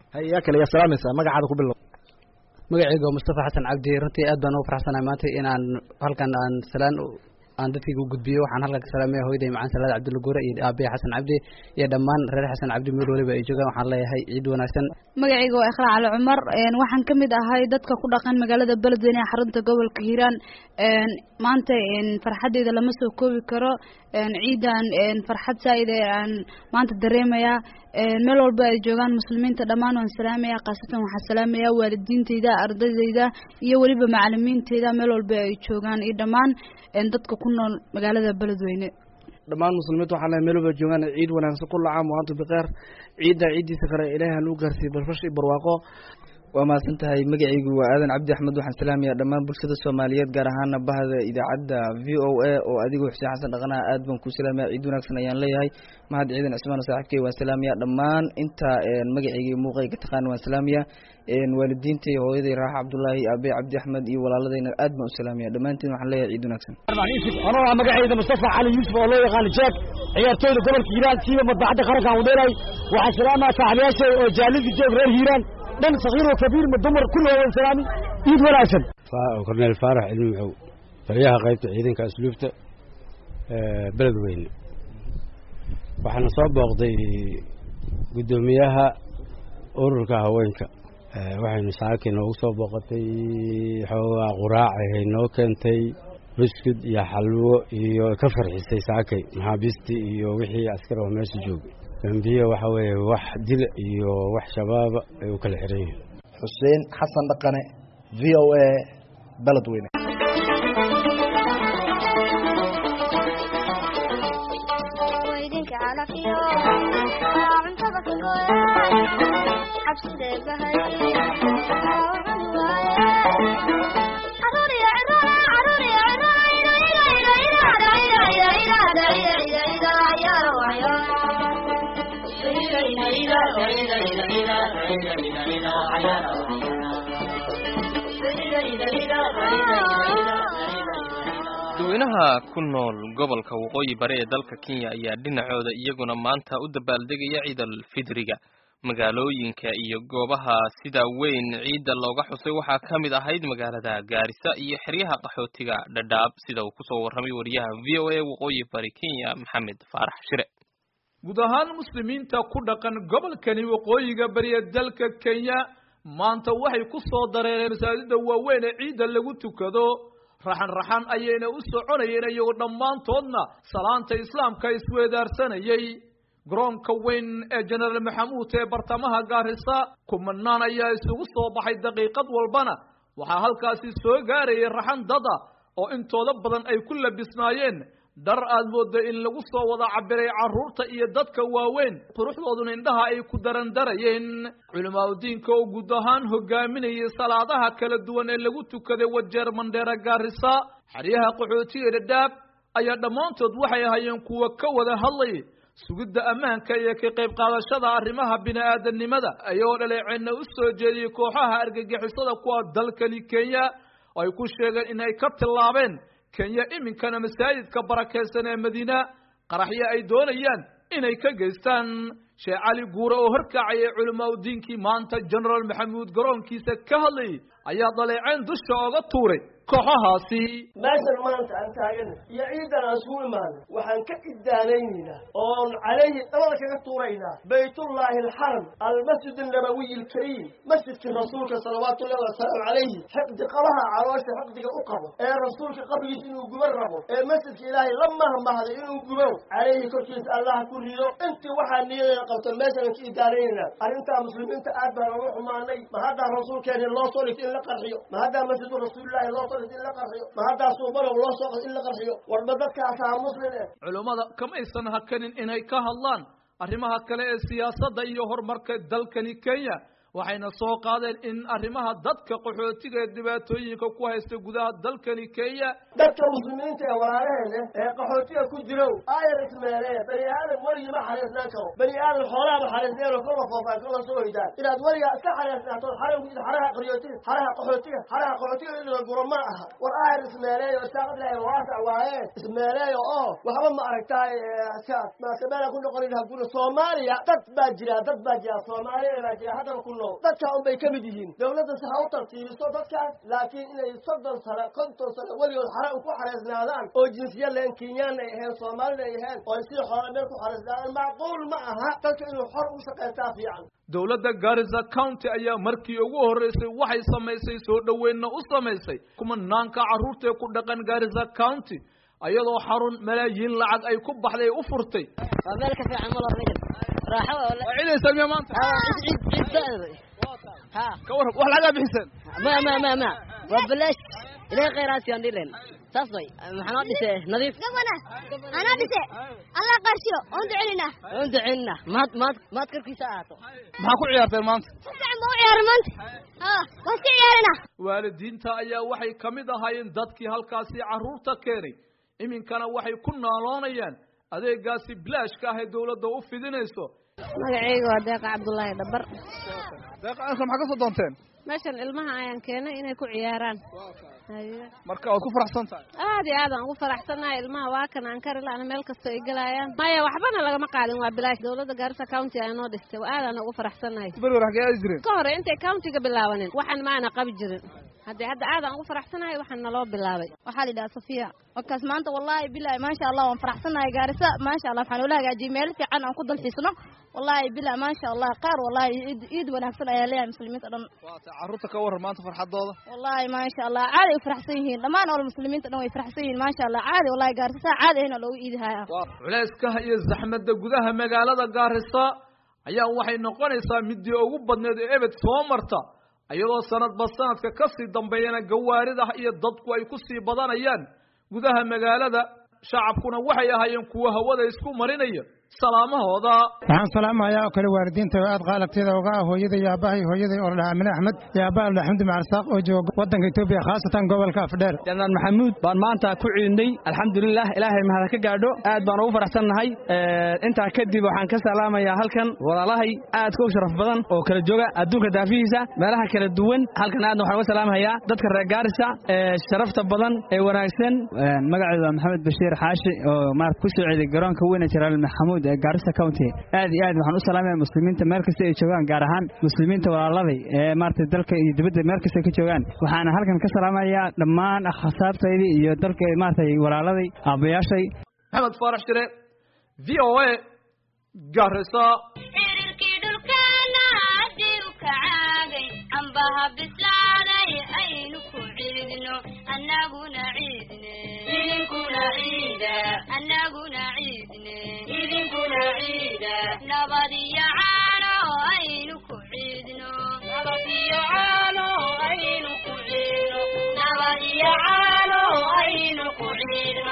yaa kale yaa salaamaysaa magacaada ku bilow magacayga waa mustafa xasan cabdi runtii aad baan ugu faraxsanahay maanta inaan halkan aan salaan aan dadkayga u gudbiyo waxaan halkan ka salaamaya hooyaday macaan salaad cabdulla guure iyo aabaya xasan cabdi iyo dhammaan reer xasan cabdi meel waliba ay joogaan waxaan leeyahay ciid wanaagsan magacayga waa ikhlaa cali cumar waxaan ka mid ahay dadka ku dhaqan magaalada beledweyne ee xarunta gobolka hiiraan maanta farxadeyda lama soo koobi karo ciidan farxad saa-id ee aan maanta dareemayaa meel walba ay joogaan muslimiinta dhammaan waan salaamaya khaasatan waxaan salaamaya waalidiinteyda ardaydeyda iyo weliba macalimiinteyda meel walba ay joogaan iyo dhammaan dadka ku nool magaalada beledweyne dhammaan muslimiinta waxaan leeyahay meel walba joogaan ciid wanaagsan kulla caam wa antum bikheer ciidda ciiddiisa kale ilaahay ha nagu gaarsiiyo barfash iyo barwaaqo waa mahadsan tahay magacaygu waa aadan cabdi axmed waxaan salaamayaa dhammaan bulshada soomaaliyeed gaar ahaana bahda idaacadda v o a oo adigu xuseen xasan dhaqanaha aad baan ku salaamaya ciid wanaagsan ayaan leeyahay mahad ciidan cismaan saaxiibkey waan salaamaya dhammaan inta magacayga iyo muuqayga taqaan waan salaamaya waalidiintay hooyaday raaxa cabdullaahi aabey cabdi axmed iyo walaaladayna aad baan u salaamaya dhammaantiin waxaan leeyahay ciid wanaagsan anoo ah magacayda mustafa cali yuusuf oo loo yaqaano jeeg ciyaartooyda gobolka hiiraan siiba madbacadda qarankan wadheelay waxaan salaamaya saaxiibayaashay oo jaalidi joog reer hiiraan dhan sakiir oo kabiir ma dumar kulligood waan salaami ciid wanaagsan korneel faarax cilmi macow taliyaha qaybta ciidanka asluubta beledweyne waxaana soo booqday guddoomiyaha ururka haweenka waxaynu saakii noogu soo booqatay xoogaa quraacahay noo keentay buskud iyo xalwo iyo ka farxisay saakay maxaabiistii iyo wixii askar oo meesha joogay dambiye waxa weeye wax dil iyo wax shabaaba ay u kala xiran yihiin xuseen xasan dhaqane v o a beledweyne dadweynaha ku nool gobolka waqooyi bari ee dalka kenya ayaa dhinacooda iyaguna maanta u dabaaldegaya ciidal fidriga magaalooyinka iyo goobaha sida weyn ciidda looga xusay waxaa ka mid ahayd magaalada gaarisa iyo xeryaha qaxootiga dhadhaab sida uu kusoo warramay wariyaha v o a waqooyi bari kenya maxamed faarax shire guud ahaan muslimiinta ku dhaqan gobolkani waqooyiga bariya dalka kenya maanta waxay ku soo dareereen masaajida waaweyn ee ciidda lagu tukado raxan raxan ayayna u soconayeen iyagoo dhammaantoodna salaanta islaamka isweedaarsanayay garoonka weyn ee jenaraal maxamuud ee bartamaha gaarisa kumanaan ayaa isugu soo baxay daqiiqad walbana waxaa halkaasi soo gaarayay raxan dada oo intooda badan ay ku labisnaayeen dhar aad mooda in lagu soo wada cabiray carruurta iyo dadka waaweyn quruxdooduna indhaha ay ku darandarayeen culimaadudiinka oo guud ahaan hogaaminayay salaadaha kala duwan ee lagu tukaday wajeer mandheera gaarisa xeryaha qaxootiga dhadhaab ayaa dhammaantood waxay ahaayeen kuwa ka wada hadlay sugidda ammaanka iyo ka qayb qaadashada arrimaha bini-aadanimada ayagoo dhaleeceenna u soo jeediyey kooxaha argagixisada kuwa dalkani kenya oo ay ku sheegeen in ay ka tillaabeen kenya iminkana masaajidka barakaysan ee madiina qaraxyo ay doonayaan inay ka geystaan sheekh cali guure oo horkacayay culimaa udiinkii maanta genaraal maxamuud garoonkiisa ka hadlayay ayaa daleeceen dusha oga tuuray kooxahaasi meeshan maanta aan taagana iyo ciidan aan isugu imaana waxaan ka iddaanaynaynaa oon calayhi dabada kaga tuuraynaa baytullaahi alxaram almasjid annabawiy alkariim masjidkii rasuulka salawaatu ullahi wasalaamu calayhi xiqdi qabaha caloosha xiqdiga u qabo ee rasuulka qabrigiisa inuu guban rabo ee masjidka ilaahay la mahmahday inuu gubo calayhi korkiisa allaha ku rido intii waxaa niyadeena qabto meeshaan ka iddaanaynaynaa arrintaa muslimiinta aad baan uga xumaanay ma haddaa rasuulkeeni loo soo dhigta in la qarxiyo ma haddaa masjidu rasuulillahi loo soo in la qarxiyo ma haddaasuu balow loo soo in la qarxiyo warba dadkaasaa muslim eh culummada kamaysan hakanin inay ka hadlaan arrimaha kale ee siyaasadda iyo horumarka dalkani kenya waxayna soo qaadeen in arrimaha dadka qaxootiga ee dhibaatooyinka ku haysta gudaha dalkani kenya dadka muslimiinta ee walaalaheena ee qaxootiga ku jirow aayar ismeelee bani aadam weligii ma xariisnaan karo bani aadam xoolaaba xariisneenoo kala foofaan kala soo hoydaan inaad weligaa iska xariisnaatood xaramkiisa xaraha qaxootiga xaraha qaxootiga xaraha qaxootiga idila guro ma aha war aayar ismeeleeyo isaaqad ilaahay waasac waaye ismeeleeyo oo waxba ma aragtaay maasameela ku noqonin haguna soomaaliya dad baa jira dad baa jira soomaaliya baa jira haddaba ku nool dadkaa unbay ka mid yihiin dawladdase ha u tartiibiso dadkaas laakiin inay soddon sano konton sano weligood xare ku xareysnaadaan oo jinsiyad leen kenyaanna ay ahayn soomaalina ay ahayn oo ay sida xoolaa meel ku xareysnaadaan macquul ma aha dadka inuu xor u shaqaystaa fiican dowladda garissa county ayaa markii ugu horreysay waxay samaysay soo dhoweynna u samaysay kumanaanka carruurtae ku dhaqan garissa county ayadoo xarun malaayiin lacag ay ku baxday u furtay waa meel ka fiican malo raaxo waa ciidaysan miya maanta ciid ciid ciid ha ka warran wax lagaa bixiseen ma ma ma ma waa balaash ilaahay khayraasi aan dhilen saas way maxaa noo dhise nadiif gabana anaa dhise allah qarshiyo oon ducelinaa oon ducelinaa maad maad maad karkiisa ahaato maxaa ku ciyaarteen maanta si fiican baa u ciyaara maanta ha waan iska ciyaarina waalidiinta ayaa waxay ka mid ahaayeen dadkii halkaasi carruurta keenay iminkana waxay ku naaloonayaan adeegaasi bilaashka ah ee dawladda u fidinayso magacayga waa deeqa cabdullaahi dhabar deeqa anka maxaa ka soo doonteen meeshan ilmaha ayaan keenay inay ku ciyaaraan marka waad ku faraxsan tahay aad iyo aad aan ugu faraxsanahay ilmaha waa kan aan kari la'ana meel kasta ay gelayaan maya waxbana lagama qaadin waa bilaash dawladda gaarisa county ayaa noo dhistay waa aadaan ugu faraxsanahay berwer xagee aadi jireen ka hore intay countiga bilaabanin waxaan maana qabi jirin haddii hadda aadaan ugu faraxsanahay waxaan naloo bilaabay waxaa la yidhaha safiya wakaas maanta wallaahi bilahi maasha allah waan faraxsanahay gaarisa maasha allah waxaan ula hagaajiyay meel fiican aan ku dalxiisno wallaahi bila maasha allah qaar wallaahi iid iid wanaagsan ayaa leeyahay muslimiinta dhan waata carruurta ka warran maanta farxadooda wallaahi maasha allah caadi ay faraxsan yihiin dhammaan oo muslimiinta dhan way faraxsan yihiin maasha allah caadi wallahi gaarisa saa caadi ahna loogu iidihaya culayska iyo zaxmadda gudaha magaalada gaarisa ayaa waxay noqonaysaa midii ugu badneed ee ebed soo marta iyadoo sanadba sanadka ka sii dambeeyana gawaarida iyo dadku ay ku sii badanayaan gudaha magaalada shacabkuna waxay ahaayeen kuwa hawada isku marinaya salaamahooda waxaan salaamayaa oo kale waalidiinta oo aad qaalabteeda uga ah hooyaday iyo aabbahay hooyaday oo la dhahaa amine axmed iyo aabbaha la dhahaa xamdi macarsaaq oo jooga waddanka etoobiya khaasatan gobolka afdheer janaan maxamuud baan maanta ku ciidnay alxamdulilah ilaahay mahad ka gaadho aad baan ugu faraxsannahay intaa kadib waxaan ka salaamayaa halkan walaalahay aadka u sharaf badan oo kala jooga adduunka daafihiisa meelaha kala duwan halkan aadna waxaan uga salaamayaa dadka reer gaarisa ee sharafta badan ee wanaagsan magacaydu waa maxamed bashiir xaashi oo maarata ku soo ceeday garoonka weyne jaraal maxamuud ee gaarisa county aad iyo aad waxaan u salaamaya muslimiinta meel kasta ay joogaan gaar ahaan muslimiinta walaaladay ee maarata dalka iyo dibadda meel kasta ka joogaan waxaana halkan ka salaamayaa dhammaan akhasaabtaydii iyo dalka maarata walaaladay aabbayaashay maxamed faarax shire v o a gaarisa ambaha bislaaday aynu ku ciidno annaguna ciidne idinkuna ciida annaguna ciidne idinkuna ciida nabad iyo caano aynu ku ciidno nabad iyo caano aynu ku ciidno nabad iyo caano aynu ku ciidno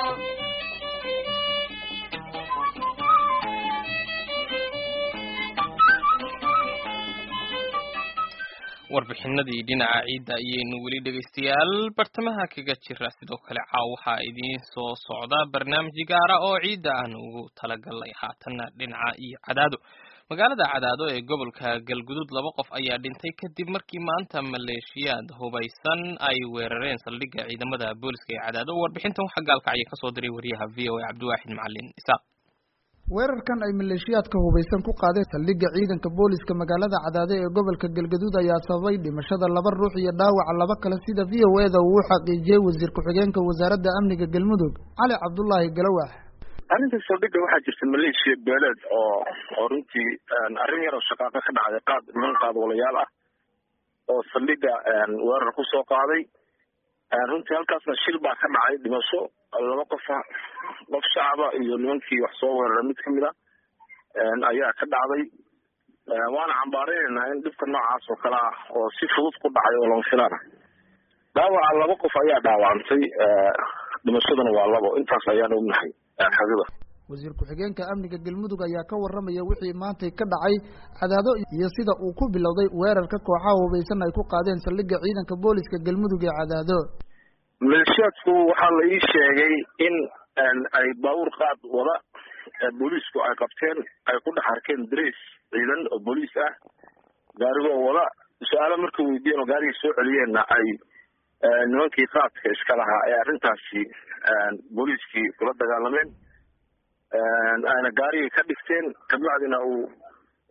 warbixinadii dhinaca ciidda ayaynu weli dhegaystayaal bartamaha kaga jira sidoo kale caaw waxaa idiin soo socda barnaamij gaara oo ciidda aan ugu talagalnay haatanna dhinaca iyo cadaado magaalada cadaado ee gobolka galgudud laba qof ayaa dhintay kadib markii maanta maleeshiyaad hubaysan ay weerareen saldhigga ciidamada booliska ee cadaado warbixintan waxaa gaalkacya kasoo diray wariyaha v o a cabdiwaaxid macalin isaaq weerarkan ay maleeshiyaadka hubaysan ku qaadeen saldhigga ciidanka booliska magaalada cadaade ee gobolka galgaduud ayaa sababay dhimashada laba ruux iyo dhaawaca laba kale sida v o e da uu u xaqiijiyey wasiir ku-xigeenka wasaaradda amniga galmudug cali cabdulaahi galawax arrinta saldhigga waxaa jirta maleeshiya beeleed oo oo runtii arrin yar oo shaqaaqo ka dhacday qaad niman qaadwalayaal ah oo saldhigga weerar ku soo qaaday runtii halkaasna shil baa ka dhacay dhimasho laba qofa qof shacaba iyo nimankii wax soo weerara mid kamid a ayaa ka dhacday waana cambaareynayna in dhibka noocaas oo kale ah oo si fudud ku dhacay oo lama filaan ah dhaawaca laba qof ayaa dhaawacantay dhimashaduna waa labo intaas ayaan ognahay xagida wasiir ku-xigeenka amniga galmudug ayaa ka waramaya wixii maantay ka dhacay cadaado iyo sida uu ku bilowday weerarka kooxaha hubaysan ay ku qaadeen saldhigga ciidanka booliska galmudug ee cadaado maleeshiyaadku waxaa la ii sheegay in ay baabuur qaad wada booliisku ay qabteen ay ku dhex arkeen dres ciidan oo booliis ah gaarigoo wada su-aalo markay weydiiyeen oo gaarigii soo celiyeenna ay nimankii qaadka iska lahaa ee arrintaasi booliiskii kula dagaalameen ayna gaarigii ka dhigteen kabacdina uu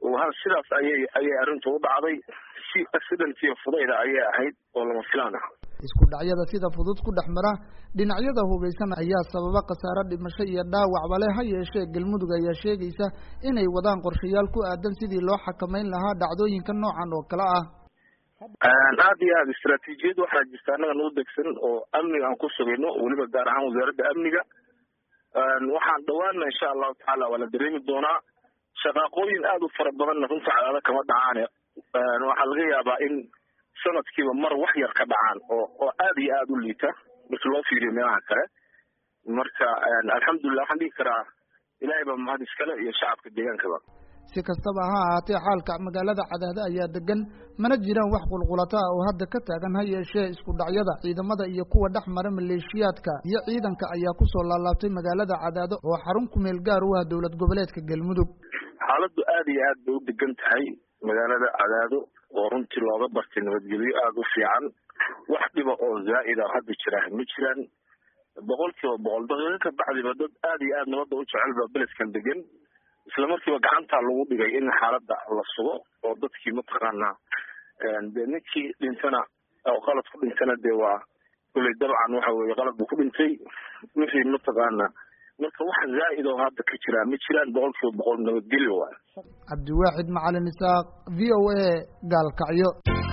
sidaas ayay ayay arrintu u dhacday si accidentiyo fudayda ayay ahayd oo lama filaan ah isku dhacyada sida fudud ku dhex mara dhinacyada hubaysan ayaa sababa khasaare dhimasho iyo dhaawacba leh ha yeeshee galmudug ayaa sheegaysa inay wadaan qorshayaal ku aadan sidii loo xakameyn lahaa dhacdooyinka noocan oo kale ah aad iyo aad istaraatiijiyad waxaa jirta annaga noo degsan oo amniga aan ku sugayno weliba gaar ahaan wasaaradda amniga waxaan dhawaana insha allahu tacaala waa la dareemi doonaa shaqaaqooyin aada u fara badanna runta cadaado kama dhacaane waxaa laga yaabaa in sanadkiiba mar wax yar ka dhacaan oo oo aada iyo aada u liita markii loo fiiriyo meelaha kale marka alxamdulilah waxaan dhihi karaa ilaahay baa mahad iskale iyo shacabka deegaankaba si kastaba ha ahaatee xaalka magaalada cadaado ayaa degan mana jiraan wax qulqulata ah oo hadda ka taagan ha yeeshee isku dhacyada ciidamada iyo kuwa dhex mara maleeshiyaadka iyo ciidanka ayaa kusoo laalaabtay magaalada cadaado oo xarun ku meel gaar u ah dowlad goboleedka galmudug xaaladdu aada iyo aad bay u degan tahay magaalada cadaado oo runtii looga bartay nabadgelyo aada u fiican wax dhiba oo zaa'id a hadda jiraa ma jiraan boqol kiiba boqol daqiiqo ka bacdiba dad aada iyo aad nabadda u jecel baa beledkan degan isla markiiba gacantaa lagu dhigay in xaaladda la sugo oo dadkii mataqaanaa dee ninkii dhintana oo qalad ku dhintana dee waa kulley dabcan waxa weeye qalad buu ku dhintay wixii mataqaanaa marka wax zaa'id oo hadda ka jiraa ma jiraan boqol kiiba boqol nabadgelyo waay cabdiwaaxid macalin isaaq v o a gaalkacyo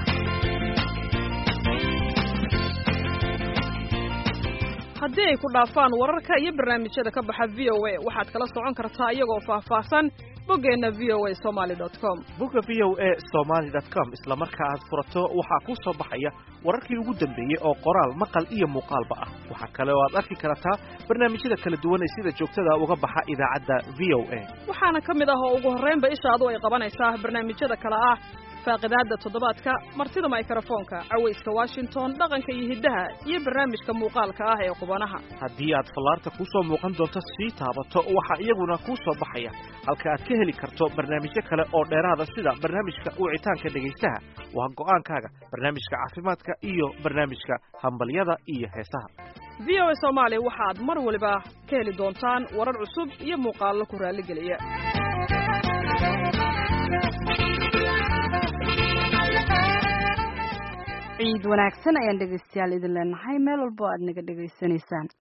haddii ay ku dhaafaan wararka iyo barnaamijyada ka baxa v o a waxaad kala socon kartaa iyagoo faahfaahsan boggeenna v o a somaly dot com bogga v o a somaly dot com isla marka aad furato waxaa kuu soo baxaya wararkii ugu dambeeyey oo qoraal maqal iyo muuqaalba ah waxaa kale oo aad arki kartaa barnaamijyada kala duwan ee sida joogtada uga baxa idaacadda v o a waxaana ka mid ah oo ugu horraynba ishaadu ay qabanaysaa barnaamijyada kale ah faaqidaadda toddobaadka martida mikrofoonka cawayska washington dhaqanka iyo hiddaha iyo barnaamijka muuqaalka ah ee qubanaha haddii aad fallaarta kuu soo muuqan doonto sii taabato waxaa iyaguna kuu soo baxaya halka aad ka heli karto barnaamijyo kale oo dheeraada sida barnaamijka wicitaanka dhegaystaha waa go'aankaaga barnaamijka caafimaadka iyo barnaamijka hambalyada iyo heesaha v o a soomaali waxaad mar waliba ka heli doontaan warar cusub iyo muuqaallo ku raalligeliya ciid wanaagsan ayaan dhegaystayaal idin leenahay meel walbo aad naga dhegaysanaysaan